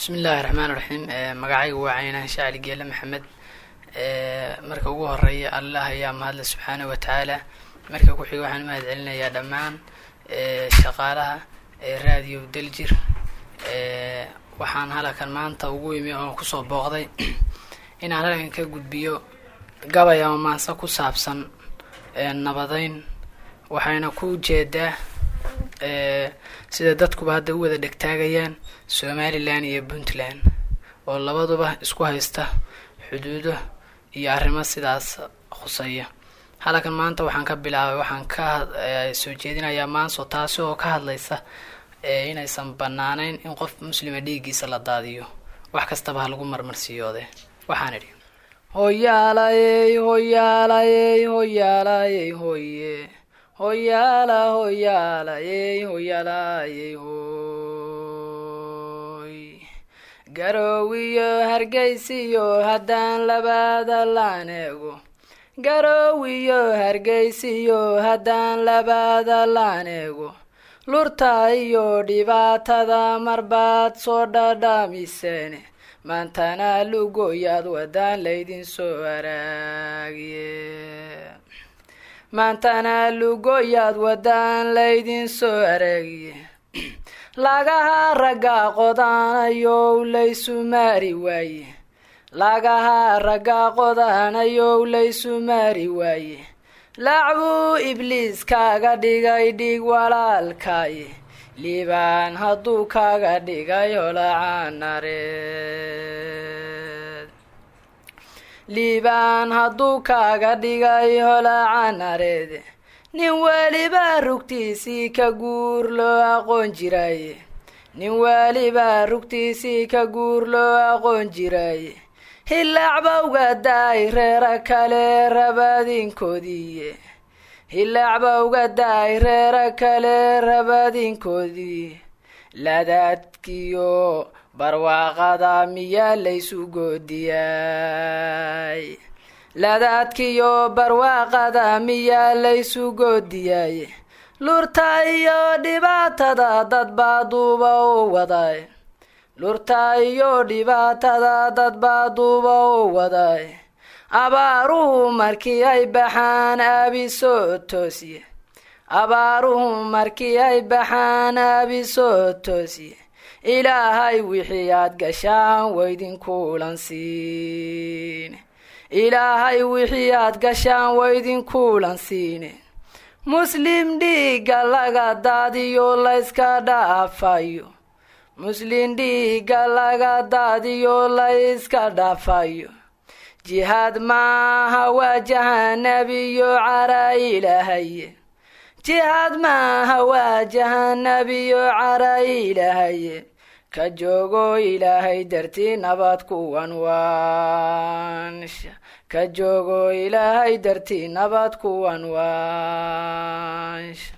bismi illaahi raxmaan raxiim magacaygu waa caynaan shacli geele maxamed marka ugu horeeya allah ayaa mahadle subxaana wa tacaala marka ku-xiga waxaan umahad celinayaa dhammaan shaqaalaha raadiyo daljir waxaan halkan maanta ugu imi oo kusoo booqday inaan halkan ka gudbiyo gabay ama maanse ku saabsan nabadeyn waxayna ku jeedaa sida dadkuba hadda u wada dhegtaagayaan somalilan iyo puntland oo labaduba isku haysta xuduudo iyo arrimo sidaas khuseeya halkan maanta waxaan ka bilaabay waxaan ka soo jeedinayaa maanso taasi oo ka hadlaysa inaysan banaanayn in qof muslima dhiiggiisa la daadiyo wax kastaba ha lagu marmarsiiyoode waxaan idhi hoyaalayey hoyaalayey hoyaalayey hoye hoyaala hoyaalayey hoyaalayey hoy garoowiyo hargeysiyo haddaan labaada laan eego garoowiyo hargeysiyo haddaan labaada laan eego lurta iyo dhibaatada marbaad soo dhadhamiseene maantana lugoyaad wadaan laydin soo araagiye maantana lugoyaad wadaan laydin soo araagiye lagaha ragga qodaanayow laysu maari waaye lagaha ragga qodaanayow laysu maari waaye lacbuu ibliis kaaga dhigay dhig walaalkaaye liibaan hadduu kaaga dhigay holacaanareed liibaan hadduu kaaga dhigay holacaanareed nin weliba rugtiisii ka guur loo aqoon jiraye nin weliba rugtiisii ka guur loo aqoon jiraye hilaacbawga daay reera kale rabadinkoodiiye hilaacbawga daay reera kale rabadinkoodii ladaadkiyo barwaaqada miyaa laysu goodiyay ladaadkiyo barwaaqada miyaa laysu goodiyay lurta iyo dhibaatada dad baa duuba u waday lurta iyo dhibaatada dad baa duuba u waday abaaruhu markii ay baxaan aabisoo toosiye abaaruhu markii ay baxaan aabisoo toosiye ilaahay wixii aad gashaan waydinkuulan siine ilaahay wixii aad gashaan waydinkuulan siine muslim dhiigga laga daadiyo layska dhaafayo muslim dhiigga laga daadiyo layska dhaafayo jihaad maaha waa jahanabiyo cara ilaahaye jihaad maaha waa jahanabiyo cara ilaahaye ka joogo ilaahay dartii nabad kuwan waansha ka joogo ilaahay dartii nabad kuwan waansha